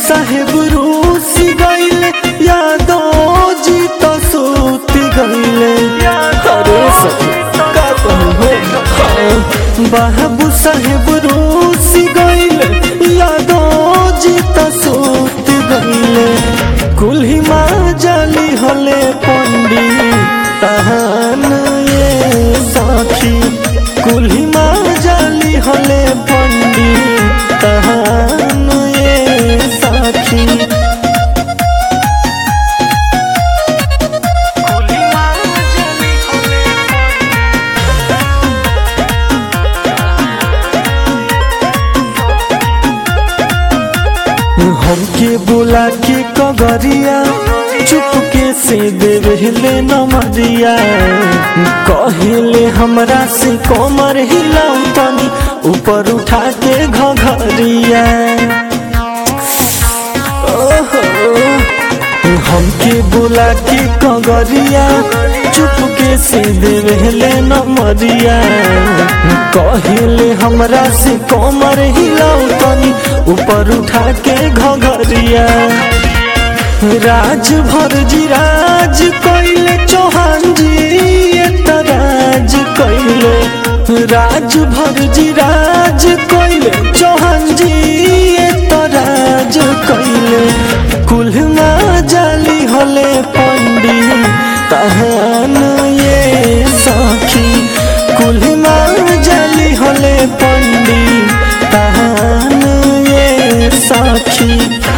साहेब रूस गईले यादो जी तो सूत गईले अरे सखी का कहूं हो हाँ। बाबू साहेब रूस गईले यादो जी तो सूत गईले कुल्ही माँ जाली हले पंडी तहान ये साखी कुल्ही माँ जाली हले पंडी तहान ये साखी हमके बुला के कगरिया चुपके से देवले नमरिया कहले हमरा से कमर हिलाऊ तनी ऊपर उठा के घघरिया ओहो हमके बुला के कगरिया चुपके से देवले नमरिया कहले हमरा से कमर हिलाऊ तनी ऊपर उठा के घघरिया राज भर जी राज कैले चौहान जी ये त राज कैले राज भर जी राज कैले चौहान जी ये त राज कैले कुल्हना जाली हले पंडी तहान ये साखी कुल्हना जाली हले पंडी तहान ये साखी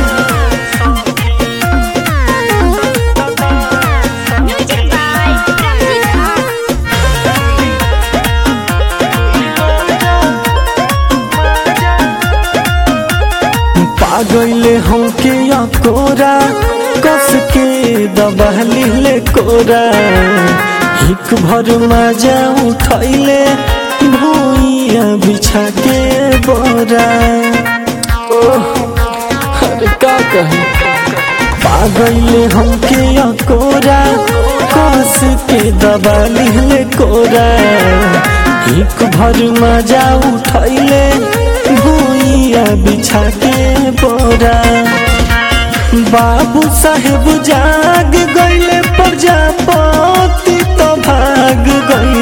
Music by Ramzi Khan. पागले हमके कोरा कस के दबहली ले कोरा हिक भर मजा उठैले भूइया बिछा के बोरा ओह अरे का कही पागले हमके कोरा कस के दबहली ले कोरा हिक भर मजा उठैले भूइया बिछा के बोरा बाबू साहेब जाग गईले प्रजापति तो भाग गई